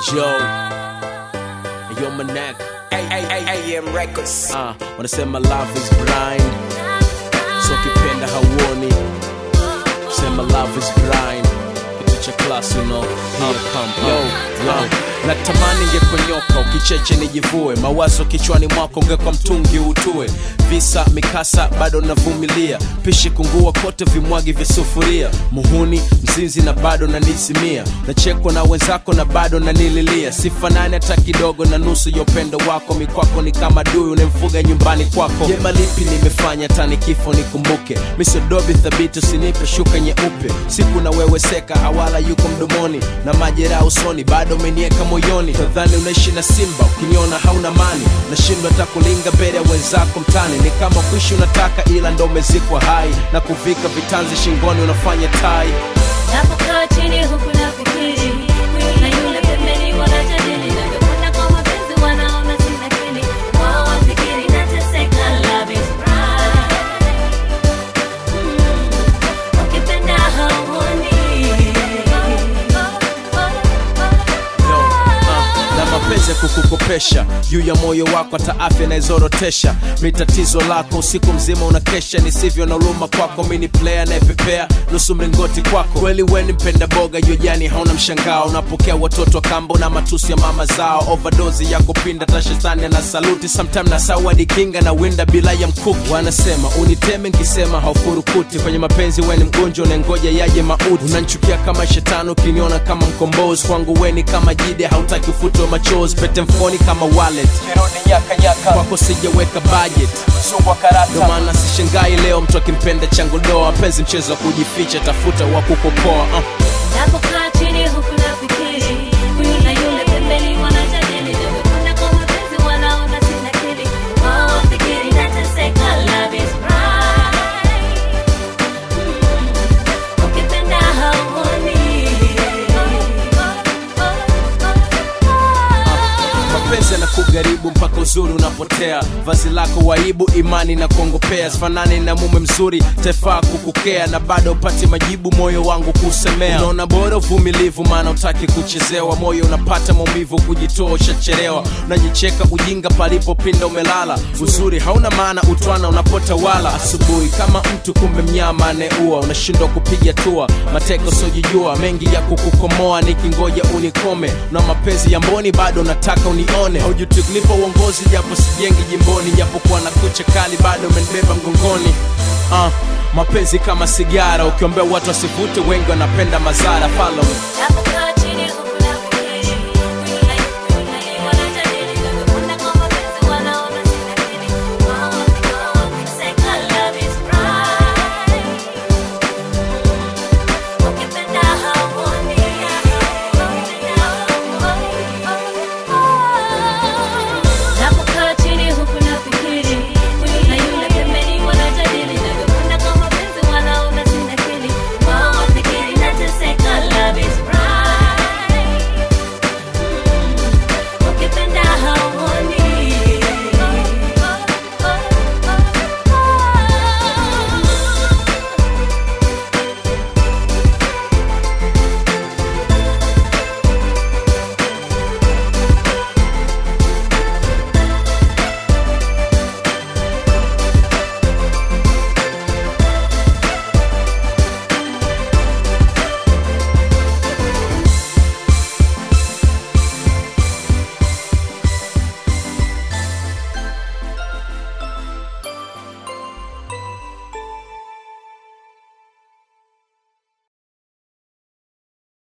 Joe, yo Manek, AM Records. uh, wanasema love is blind, so kipenda hauoni, sema love is blind, kitu cha class you know, here come yo, yo. Natamani ngekonyoka ukicheche nijivue, mawazo kichwani mwako ungekwa mtungi utue, visa mikasa bado navumilia, pishi kungua kote vimwagi vya sufuria, muhuni mzinzi na bado nanisimia, nachekwa na wenzako na bado nanililia, sifanani hata kidogo na nusu ya upendo wako, mikwako ni kama dui unemfuga nyumbani kwako. Jema lipi nimefanya tani kifo nikumbuke, misodobi thabiti usinipe shuka nyeupe, siku na wewe seka hawala yuko mdomoni na majeraha usoni, bado umenieka moyoni, tadhani unaishi na simba, ukiniona hauna mani, nashindwa hata kulinga mbele ya wenzako mtani, ni kama kuishi unataka ila ndo umezikwa hai na kuvika vitanzi shingoni unafanya tai Napokaa chini huku nafikiri na yule pembeni wanajadili navyokwenda kwa mapenzi wanaona sina akili wao wafikiri nateseka love is blind Mm, ukipenda hauoni Yo, uh, na mapenzi ya kukukopesha juu ya moyo wako hata afya naizorotesha mi tatizo lako usiku mzima unakesha nisivyo na huruma kwako mi ni player nayepepea nusu mlingoti kwako kweli weni mpenda boga jojani hauna mshangao unapokea watoto wa kambo na matusi ya mama zao overdozi ya kupinda tashetani na saluti sometime na sawadi kinga na winda bila ya mkuki wanasema uniteme nkisema haufurukuti kwenye mapenzi weni mgonjwa unangoja yaje mauti unanchukia kama shetani ukiniona kama mkombozi kwangu weni kama jide hautaki ufutwe machozi pete mfoni kama wallet kirudi nyaka nyaka kwako sijaweka budget sungwa karata ndo maana sishangai leo mtu akimpenda changu doa penzi mchezo wa kujificha tafuta wa kukopoa uh. Napokaa chini huku nafikiri na yule pembeni wanajadili navyokwenda kwa mapenzi wanaona sina akili wao wafikiri nateseka love is blind Mm, ukipenda hauoni mapenzi na kugaribu mpaka uzuri unapotea vazi lako waibu imani na kuongopea sifanani na mume mzuri tefaa kukukea na bado upati majibu moyo wangu kusemea unaona bora uvumilivu maana utaki kuchezewa moyo unapata maumivu kujitoa ushachelewa unajicheka ujinga palipopinda umelala uzuri hauna maana utwana unapotawala asubuhi kama mtu kumbe mnyama anayeua unashindwa kupiga tua mateko sojijua mengi ya kukukomoa nikingoja unikome na mapenzi ya mboni bado nataka unione haujuti kunipa uongozi japo sijengi jimboni japokuwa na kucha kali bado umenibeba mgongoni uh, mapenzi kama sigara ukiombea watu wasivute wengi wanapenda mazara follow me. Napokaa